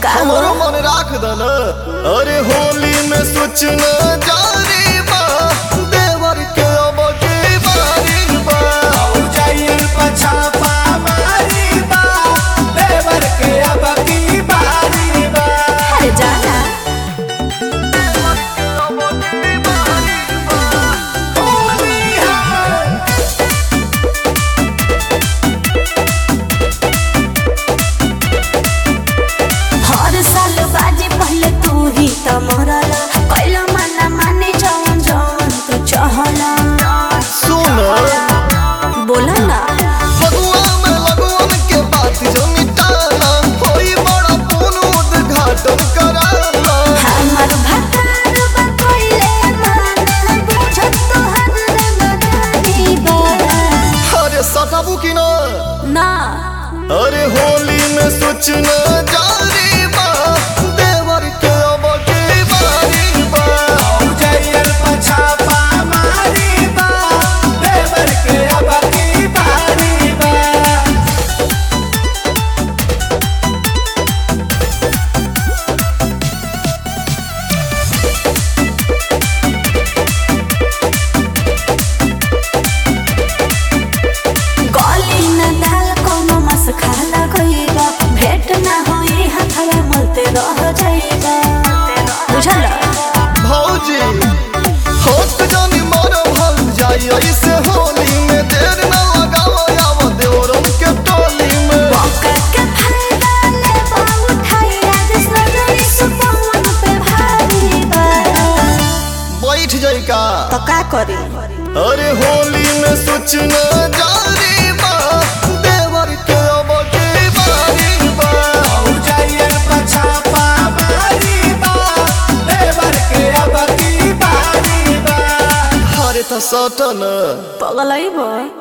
का हमरो मन राख दल अरे होली में सूचना जारी बा देवर के अब की बारी बा जाइल पछापा मारी बा देवर के अब की बारी बा अरे जाना होली है हर साल बाजे पहले तू ही त मरला कैला माना माने जवन जवन तू चहला सुन बोला ना फगुआ में लगवन के बात जो मिटाना होई बड़ा पूर्ण उद्घाटन कराना हमार भतार बा कैले माना बुझत तो हर रंगदारी बा अरे सटाबू की ना ना अरे होली में सूचना जारी बा देवर के अब की बारी बा जाइल पछापा मारी बा देवर के अब की बारी बा गली न दाल कोनो मस खाला गईबा भेट ना होई हथवा मलते रह जाईबा बुझल भौजी होत जानी मर भल जाई ऐसे होली में देर न लगावा आव देवरम के टोली में मौका के फायदा ले बहु उठाई आज सजनी सुपवन पे भारी बा बैठ जाई का तो का करी अरे होली में सूचना जारी बा देवर के अब की बारी बा जाइल पछापा मारी बा देवर के अब की बारी बा अरे त सटन पगलई बा